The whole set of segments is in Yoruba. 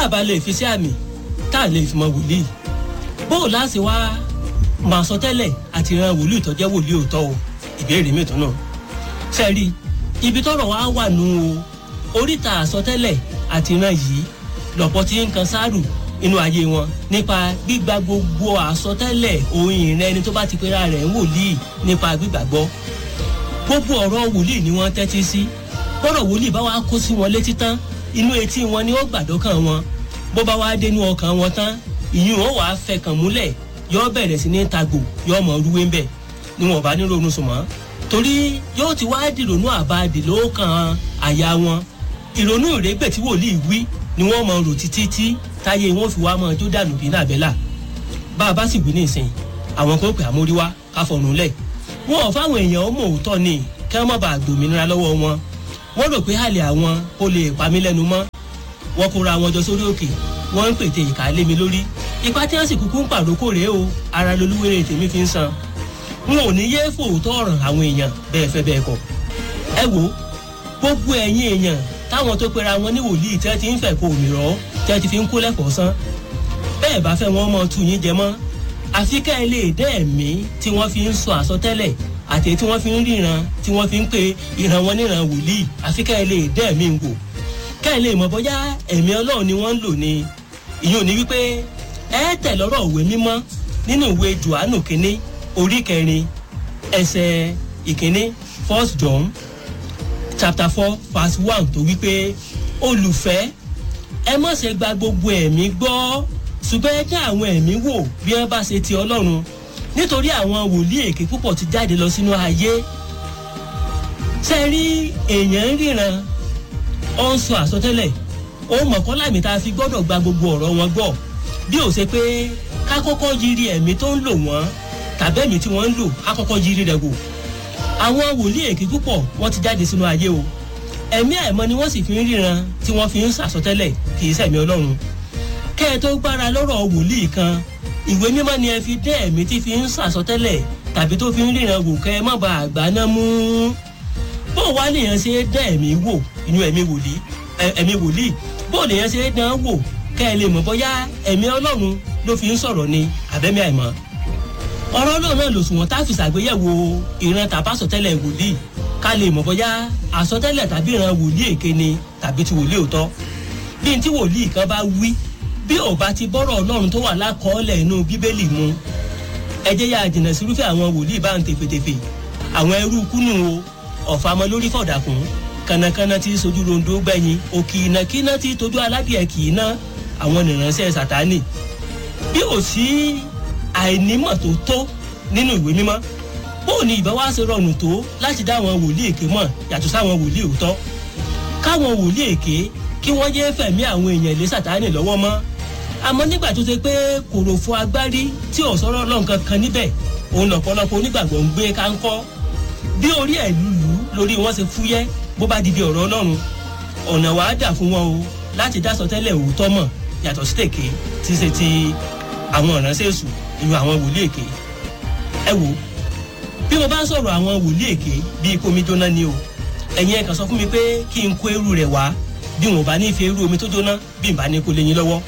a bá lè fi sí àmì tá a lè fi mọ wòlíì bóò láti wá máa sọ tẹ́lẹ̀ àti ran wòlíì tó jẹ́ wòlíì òótọ́ o ìbéèrè mi tó náà sẹ́ẹ̀rí ibi tọ́rọ̀ wá wà nù o oríta àsọtẹ́lẹ̀ àti ran yìí lọ́pọ̀ tí ń kan sáàrù inú ayé wọn nípa gbígba gbogbo àsọtẹ́lẹ̀ òun ìrìn ẹni tó bá ti pera rẹ̀ ń wòlíì nípa gbígbàgbọ́ gbogbo ọ̀rọ̀ wòlíì ni wọ́n tẹ́tí sí bọ́rọ̀ wòlíì bá wá kó sí wọn létí tán inú etí wọn ni ó gbàdọ́kàn wọn bó bá wá dénú ọkàn wọn tán ìyún ó wàá fẹkàn múlẹ̀ yóò bẹ̀rẹ̀ sí ní tagbò yóò mọ rúwé ń bẹ̀ ni wọn bá ní ronú sùn mọ́ torí yóò ti wá dìrònú àbáàdì lóòkàn àyà wọn ìrònú ìrẹ́gbẹ̀ tí wòlíì wí ni wọ́n mọ rò títí tí táyé wọn fi wá mọ jó dànù bí nàbẹ́là bá a bá sì wí ní ìsìn àwọn kan pè àmóríwá káfọ̀nù lẹ̀ wọn ò fáwọn èèyàn ó mọ òótọ́ ni kí wọ́n má bàa gbòmìnira lọ́wọ́ wọn wọ́n rò pé àlè àwọn kò lè pa mí lẹ́nu mọ́ wọ́n kóra wọn jọ sórí òkè wọ́n ń pètè ìkà lé mi lórí ipá tí wọ́n sì kúkú ń pàrókò rèé o ara lolúwèrè tèmi fi ń san n ò ní yéé fòótọ́ ọ̀ràn àwọn èèyàn bẹ́ẹ̀ fẹ́ bẹ́ẹ̀ kọ́ ẹ wo gbogbo ẹ̀yin èèyàn táwọn tó pera wọn ní wòlíì tí wọ́n ti ń fẹ̀ kó òmìrọ̀ tí wọ́n ti fi ń kó lẹ́kọ̀ọ́ sán bẹ́ẹ̀ bá fẹ́ wọn mọ tu yín jẹ mọ́ àfi ká ẹ lè dẹ́ ẹ̀mí tí wọ́n fi ń sọ àsọtẹ́lẹ̀ àti tí wọ́n fi ń ríran tí wọ́n fi ń pe ìran wọn níran wòlíì àfi ká ẹ lè dẹ́ ẹ̀mí wò ká ẹ lè mọ̀ bóyá ẹ̀mí ọlọ́run ni wọ́n ń lò ní ìyẹn ò ní wípé ẹ tẹ̀ lọ́rọ̀ òwe mímọ́ nínú ìwé johannu kínní orí kẹrin ẹsẹ̀ ìkínní first john chapter four verse one tó wípé olùfẹ́ ẹ má ṣe gba gbogbo ẹ̀mí gbọ́ ṣùgbọ́n ẹ dá àwọn ẹ̀mí wò bí wọ́n bá ṣe ti ọlọ́run nítorí àwọn wòlíì èké púpọ̀ ti jáde lọ sínú ayé ṣe rí èèyàn ń ríran ó ń sọ àsọtẹ́lẹ̀ òun mọ̀kànlá mi tá a fi gbọ́dọ̀ gba gbogbo ọ̀rọ̀ wọn gbọ́ bí ó ṣe pé ká kọ́kọ́ yiri ẹ̀mí tó ń lò wọ́n tàbí ẹ̀mí tí wọ́n ń lò ká kọ́kọ́ yiri rẹ̀ wò àwọn wòlíì èké púpọ̀ wọ́n ti jáde sínú ayé o ẹ̀mí àìmọ́ ni wọ́n sì fi ń ríran tí wọ́n fi ń sàsọtẹ́lẹ̀ kì í sẹ̀mí ọlọ́run kẹ́ ẹ tó gbára lọ́rọ̀ wòlíì kan ìwé mímọ́ ni ẹ fi dẹ́ ẹ̀mí tí fi ń sàsọtẹ́lẹ̀ tàbí tó fi ń ríran wò kẹ́ ẹ má ba àgbà náà mú bó wá lèèyàn ṣe dẹ́ ẹ̀mí wò inú ẹ̀mí wòlíì ẹ̀mí wòlíì bó lèèyàn ṣe dán wò kẹ́ ẹ lè mọ̀ bóyá ẹ̀mí ọlọ́run ló fi ń sọ̀rọ̀ ni àbẹ́mí àìmọ́ ọ̀rọ̀ náà náà lòsùnwọ̀n tá a fi ṣàgbéyẹ̀wò ìran tàbá sọtẹ́lẹ̀ wòlíì ká lè mọ̀ bóyá àsọtẹ́lẹ̀ tàbí ìran wòlíì èké ni tàbí ti wòlíì òótọ́ bí n tí wòlíì kan bá wí bí ò bá ti bọ́rọ̀ ọlọ́run tó wà lákọọ́lẹ̀ inú bíbélì mu ẹ jẹ́ yá jìnnà sírúfẹ́ àwọn wòlíì bá ń tefetefe àwọn ẹrú kúnnù o ọ̀fà ọmọ lórí fọ̀dàkùn kànnàkànnà tí sojú rondo gbẹ̀yìn òkì ìnàkínà tí tójú aládìẹ kì í ná àwọn nìránṣẹ́ sàtánì bí ò sí àìnímọ̀ tó tó nínú ìwé mímọ́ bóò ni ìbá wá ṣe rọrùn tó láti dá àwọn wòlíì èké mọ̀ yàtọ̀ sáwọn wòlíì òótọ́ káwọn wòlíì èké kí wọ́n yé fẹ̀mí àwọn èèyàn lé sàtánì lọ́wọ́ mọ́ àmọ́ nígbà tó ṣe pé kòròfo agbárí tí ò sọ̀rọ̀ ọlọ́run kankan níbẹ̀ òun lọ̀pọ̀lọpọ̀ onígbàgbọ́ ń gbé káńkọ́ bí orí ẹ̀ lùlù lórí wọn ṣe fúyẹ́ bó bá di bí ọ̀rọ̀ ọlọ́run ọ̀nà wàá dà fún wọn o láti dá sọtẹ́lẹ̀ òótọ́ mọ̀ yàtọ̀ sí tèké tí ṣe ti àwọn ìránṣẹ́ èṣù ìyún àwọn wòlíì èké ẹ wò bí mo bá ń sọ̀rọ̀ àwọn wòlíì èké bíi kómi jóná ni o ẹ̀yin ẹ̀ kàn sọ fún mi pé kí n kó eru rẹ̀ wá bí wọn bá ní fi irú omi tó jóná bí n bá ní kó lè yín lọ́wọ́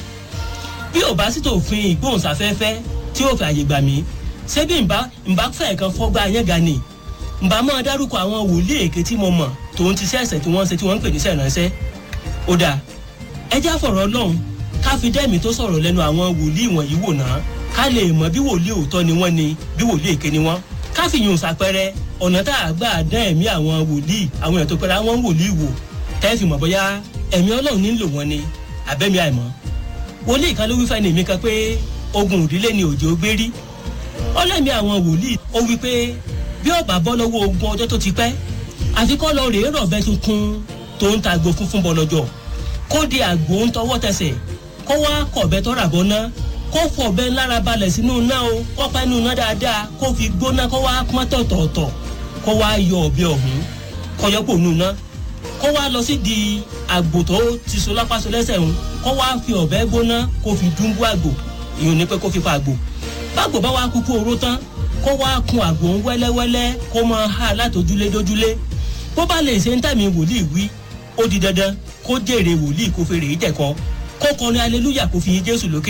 bí ò bá sì tó fin ìgbóhùnsáfẹ́fẹ́ tí ó fi àyè gbà mí ṣé bí n bá n bá fẹ́ kan fọ́gbà yẹn ga ni n bá máa dárúkọ àwọn wòlíì èké tí mo mọ̀ tòun ti sẹ́sẹ̀ tí wọ́n ṣe tí wọ́n ń pè ní sẹ̀ránṣẹ́ ó dáa ẹ já fọ̀rọ̀ ọlọ́run ká fi dẹ́mi tó sọ̀rọ̀ lẹ́nu àwọn wòlíì wọ̀nyí wò náà ká lè mọ̀ bí wòlíì òótọ́ ni wọ́n ni bí wòlíì èké ni wọ́n ká fi yùn sàpẹrẹ ọ̀nà tá a gbà dán ẹ̀mí àwọn wòlíì àwọn ètò pẹ̀lú àwọn wòlíì wò tẹ́ fi mọ̀ bóyá ẹ̀mí ọlọ́run nílò wọn ni àbẹ́mi àìmọ́ wòlíì kan ló wí fẹ́ni mi kan pé ogun òdílé ni òjò gbé rí ọlẹ́mi àwọn wòlíì ó wí pé bí ọba bọ́ lọ́wọ́ ogun ọjọ́ tó ti pẹ́ àfi kọ́ lọ rèé rọ̀bẹ tuntun tó ń ta àgbo funfun bọ̀ lọ́jọ́ kó di àgbo ń tọwọ́ tẹsẹ̀ kó wá kọ̀bẹ tọ́ra bọ́ ná kó fọ̀bẹ lára balẹ̀ sínú iná o kó pa inú iná dáadáa kó fi gbóná kó wá pọ́n tọ̀tọ̀ọ̀tọ̀ kó wá yọ ọ̀bẹ ọ̀hún kó yọ pò nù ná kó wá lọ sí di àgbò tó ti so lápásọ lẹ́sẹ̀ ń kó wá fi ọ̀bẹ gbóná kó fi dúnbú àgbò ìyóò ní pé kó fi pa àgbò bágbò bá wá kúkú oró tán kó wá kun àgbò ń wẹ́lẹ́wẹ́lẹ́ kó máa há látòjúlé dójúlé bó bá lè ṣe ń tẹ̀mí wòlíì wí ó di dandan kó jèrè wòlíì kó fèrè ìjẹ̀kọ́ kó kọrin aleluya kó fi yin jésù lókè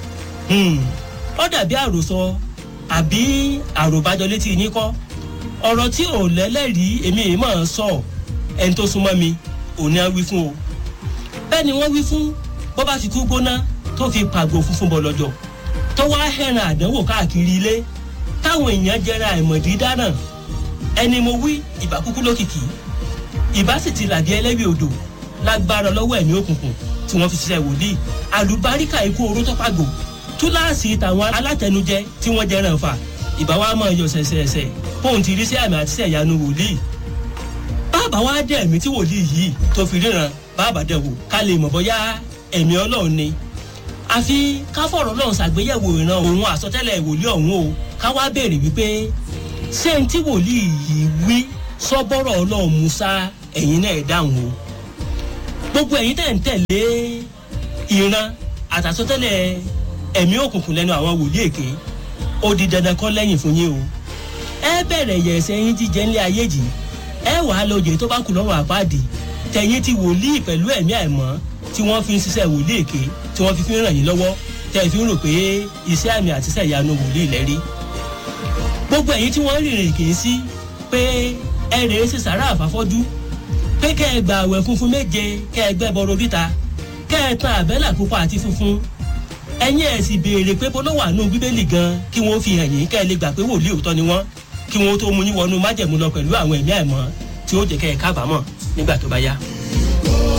ó dàbí àròsọ àbí àròbájọ létí yín kọ́ ọ̀rọ̀ tí ò lẹ́lẹ́rìí èmi èèmọ̀ ń sọ ẹni tó súnmọ́ mi òní á wí fún o bẹ́ẹ̀ ni wọ́n wí fún bó bá ti kú gbóná tó fi pàgò funfun bọ̀ lọ́jọ́ tó wá hẹ̀ràn àdánwò káàkiri ilé táwọn èèyàn jẹra àìmọ̀dí dáná ẹni mo wí ìbá kúkú lókìkí ìbá sì ti làdí ẹlẹ́wì odò lágbára lọ́wọ́ ẹ̀mí òkùnkùn tí wọ́n fi ṣiṣẹ́ wòlíì àlùbáríkà ikú oró tó pàgò túláàsì tàwọn alátẹnujẹ tí wọ́n jẹran fà ìbá wa máa yọ ṣẹ̀ṣẹ̀ṣẹ̀ fóun ti rí sí àmì àti ṣẹ̀yanu wòlíì bàbá wa dẹ̀ ẹ̀mí tí wòlíì yìí tó fi ríran bàbá dẹ̀ wò ká lè mọ̀ bóyá ẹ̀mí ọlọ́run ni àfi ká fọ̀rọ̀ lọ́run ṣàgbéyẹ̀wò ìran òun àsọtẹ́lẹ̀ wòlíì ọ̀hún o ká wá béèrè wípé ṣé n tí wòlíì yìí wí sọ́bọ́rọ̀ ọlọ́run musa ẹ̀yin náà ẹ̀ dáhùn o gbogbo ẹ̀yin tẹ̀ ń tẹ̀lé ìran àtàsọtẹ́lẹ̀ ẹ̀mí òkùnkùn lẹ́nu àwọn wòlíì èké ó di dandan kọ́ lẹ́yìn fún yín o ẹ bẹ̀rẹ̀ yẹ̀ ẹsẹ̀ yín jíjẹ ńlẹ̀ ayé jì ẹ wàá lọ jẹ́ tó bá kù lọ́rùn àpáàdì tẹ̀yìn ti wòlíì pẹ̀lú ẹ̀mí àìmọ́ tí wọ́n fi ń ṣiṣẹ́ wòlíì èké tí wọ́n fi fi ń ràn yín lọ́wọ́ tẹ̀ fi ń rò pé iṣẹ́ àmì àti iṣẹ́ ìyanu wòlíì lẹ́rí. gbogbo ẹ̀yin tí wọ́n rìnrìn kì í sí pé ẹ rèé sí sàrà àfàfọ́jú pé kẹ́ ẹ gba àwẹ̀ funfun méje kẹ́ ẹ gbẹ́ bọ́rọ̀ oríta kẹ́ ẹ tan àbẹ́là pupa àti funfun ẹ̀yin ẹ̀ sì béèrè pé bọ́lọ́ wà nù bíbélì gan kí wọ́n fi hàn yín kẹ́ ẹ lè gbà pé wòlíì òótọ́ ni wọ́n kí wọ́n tó mú yín wọnú májẹ̀mú lọ pẹ̀lú àwọn ẹ̀mí àìmọ́ tí ó jẹ́ kẹ́ ẹ kábàámọ̀ nígbà tó bá yá.